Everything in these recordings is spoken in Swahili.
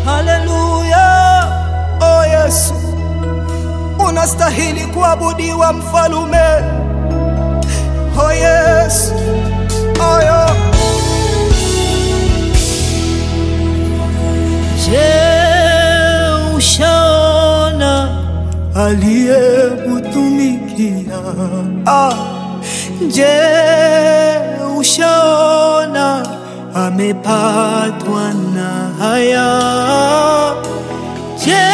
Haleluya, o Yesu, unastahili kuabudiwa mfalume. O Yesu, oyo Je, ushaona aliyekutumikia? Ah, je, ushaona amepatwa na haya? Je,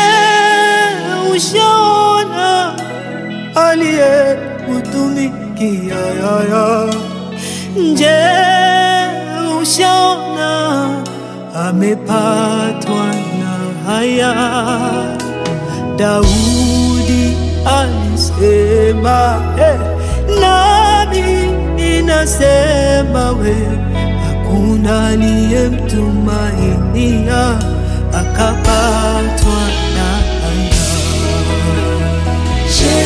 ushaona aliyekutumikia? yaya? Je, ushaona amepatwa na haya? Daudi alisema eh, nami ninasema we, hakuna aliyemtumainia akapatwa na haya. Je,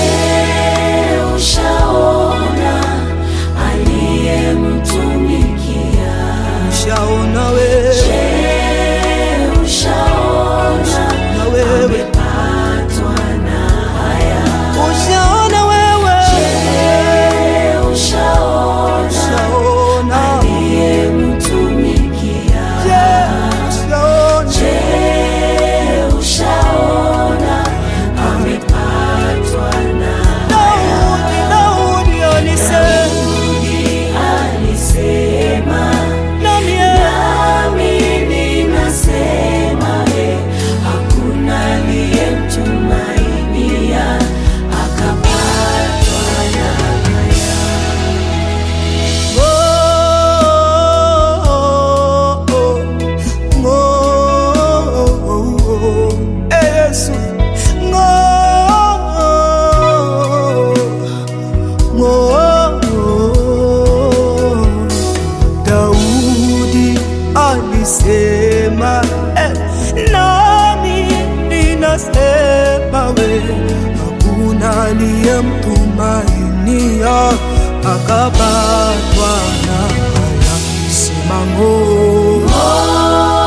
ushaona aliyemtumikia? Ushaona we, Je, ushaona na wewe amepatwa na haya? ushaona wewe, Je, ushaona ushaona aliyemtumikia? je, ushaona Je, ushaona amepatwa na Daudi, Daudi alisema alisema nami eh, nami ninasema we, hakuna aliyemtumainia akapatwa na haya. Daudi alisema eh, nami ninasema we, hakuna aliyemtumainia akapatwa na haya. Sema ng'o.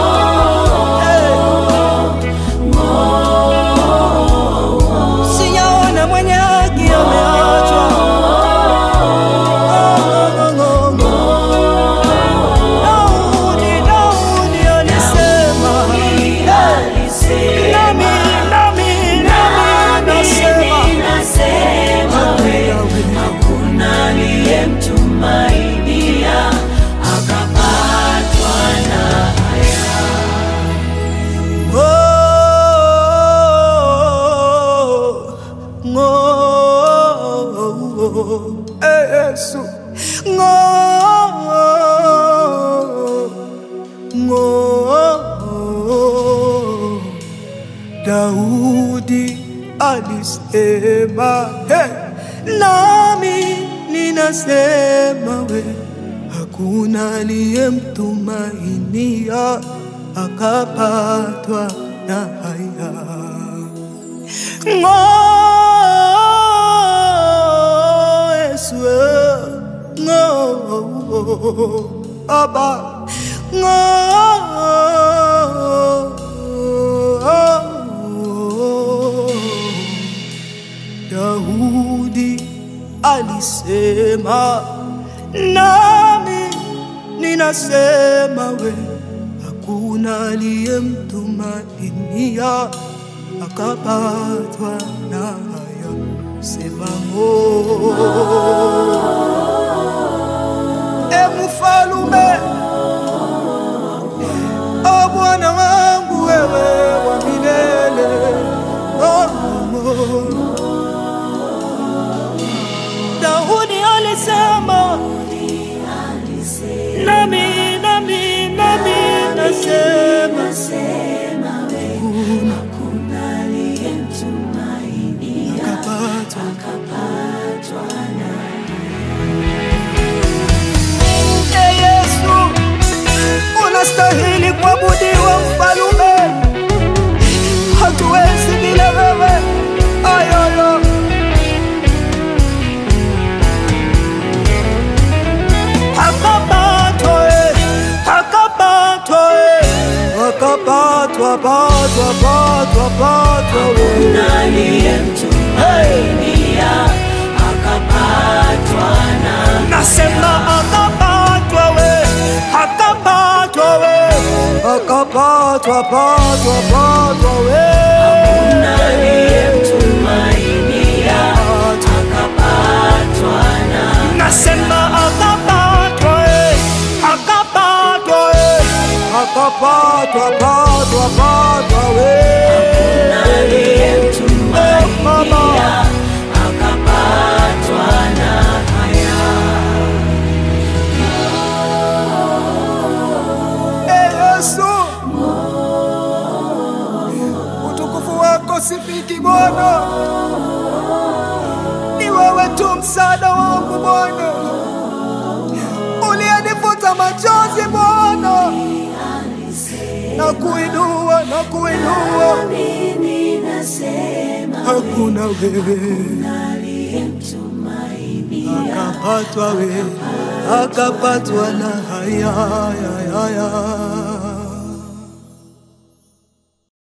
Sijaona mwenye haki ameachwa. Ng'o, ng'o, ng'o, ng'o. Daudi, Daudi alisema, nami, nami, nami nasema, Ninasema we, hakuna aliyemtumainia akapatwa na haya. ng'o, ng'o, eh, Yesu, ng'o, ng'o. Daudi alisema, hey, nami ninasema we, hakuna aliyemtumainia akapatwa na haya. Ng'o, Yesu, eh, ng'o, Aba, ng'o. Daudi alisema, nami ninasema we, hakuna aliyemtumainia akapatwa na haya. Sema ng'o. E mfalume, o Bwana wangu, wewe wa milele, oh, oh. Daudi alisema, nami nami nami nasema, Hakuna aliyemtumainia akapatwa akapatwa na E Yesu, unastahili kuabudiwa mfalume, hatuwezi bila wewe. Ayoyo, akapatwa eh, patwa patwa patwa patwa we aliyemtumainia akapatwa na nasema akapatwa we akapatwa we akapatwa patwa patwa we aliyemtumainia akapatwa na nasema akapatwa we akapatwa we akapatwa patwa patwa we aliyemtumainia akapatwa na haya Ee Yesu, utukufu wako sifiki Bwana, ni wewe tu msaada wangu Bwana, uliyenifuta machozi Bwana, na kuinua na kuinua, mimi nasema hakuna wewe aliyemtumainia akapatwa we akapatwa na haya haya haya